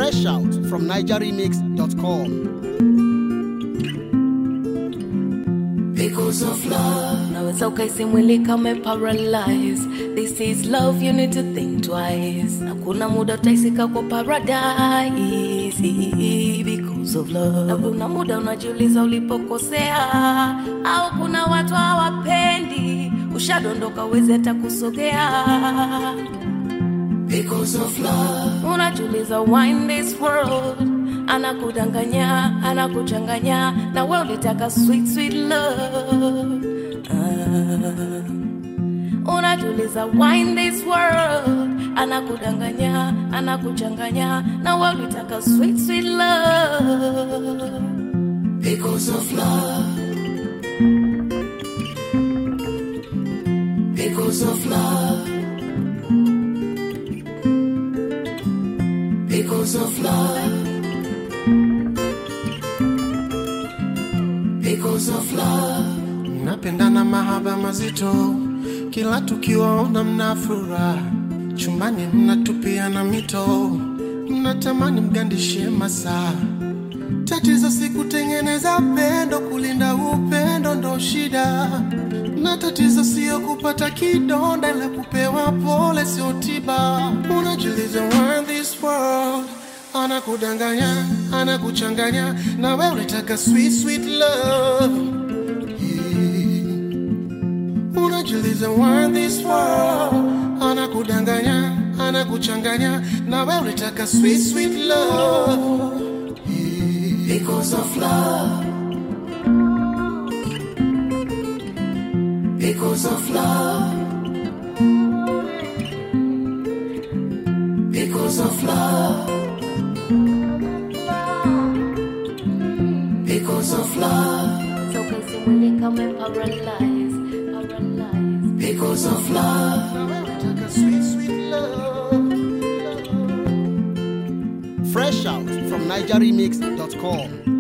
Fresh out from NigerRemix.com. Because of love. Naweza ukaisi mwili kame paralyze. This is love, you need to think twice. Na kuna muda utaisika kwa paradise. Because of love. Na kuna muda unajiuliza ulipokosea. Au kuna watu hawapendi. Ushadondoka uwezi hata kusogea. Because of love. Unajiuliza why in this world anakudanganya anakuchanganya na we ulitaka sweet sweet love ah. unajiuliza why in this world anakudanganya anakuchanganya na we ulitaka sweet sweet love because of love because of love because of love because of love mnapendana mahaba mazito, kila tukiwaona mna furaha, chumbani mnatupiana mito, mnatamani mgandishie masaa. Tatizo si kutengeneza pendo, kulinda upendo ndo shida, na tatizo sio kupata kidonda, la kupewa pole sio tiba. Unajiuliza why in this world anakudanganya, anakuchanganya, na wewe unataka sweet sweet love unajiuliza why in this world anakudanganya anakuchanganya na wewe unataka sweet sweet love because of love because of love because of love because of love so kasi mwili kama paralyze paralyze because of love na wewe unataka sweet sweet love Fresh out from NigerRemix.com.